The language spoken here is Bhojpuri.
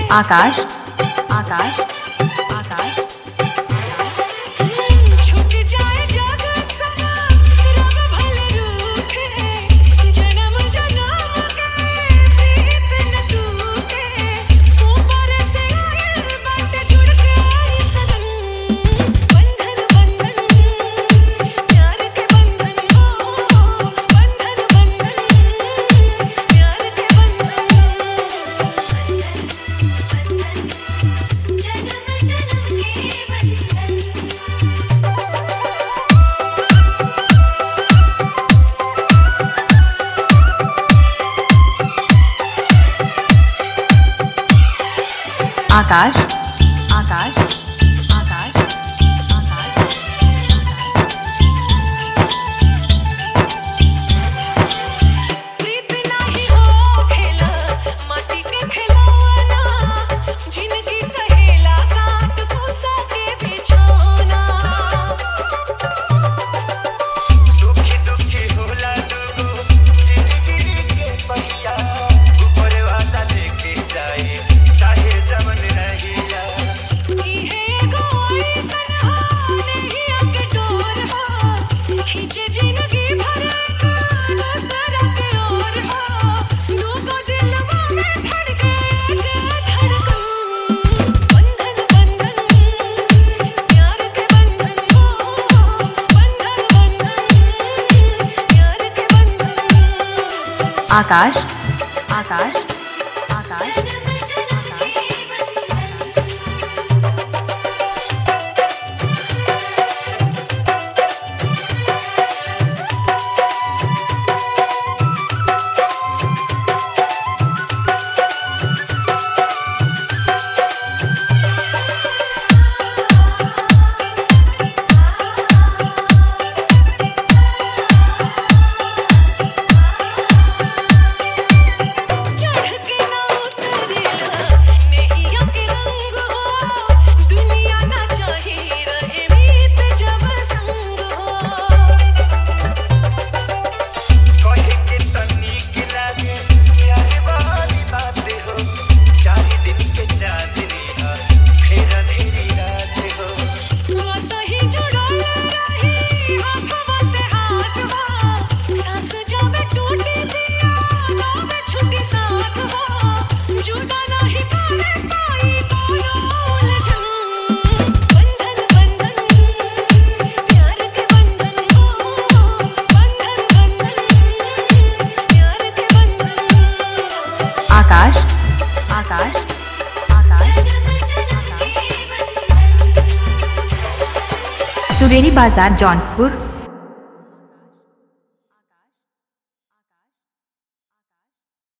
आकाश आकाश आकाश झुक जाए जग सारा रंग भले रूठे जन्म जन्म के प्रीत न टूटे ऊपर से आए बात जुड़ के आई सनम बंधन बंधन प्यार के बंधन हो बंधन बंधन प्यार के बंधन जन्म जन्म के बंधन आकाश आकाश आकाश आकाश प्रीत नाही हो खेला माटी के खिलौना जिंदगी सहेला काट भूसा के बिछौना दुखी दुखी होला दुगो जिंदगी के पहिया ऊपर वाला लेके जाए चाहे जमन रहिया इहे एगो ऐसन हो नैया के डोर हो खींचे जिंदगी भर का दूसरा के ओर हो दूगो दिलवा में धड़के एक धड़कन बंधन बंधन प्यार के बंधन हो बंधन बंधन प्यार के बंधन आकाश आकाश आकाश जन्म जन्म के बंधन चढ़ के ना उतरेला नैया के रंग हो दुनिया ना चाहे रहे मीत जब संग हो कहे के तनिक लागे प्यार वाली बात हो चार दिन के चांदनी हा फिर अंधेरी रात हो सही जुड़ल रही आँखों से हाथ हो सांस जावे टूटी दिया गावे छुट्टी साथ हो जुदा नहीं करे पाई कोनो उलझन बंधन बंधन प्यार के बंधन हो बंधन बंधन प्यार के बंधन आकाश आकाश आकाश जन्म जन्म के बंधन सुरेरी बाजार जौनपुर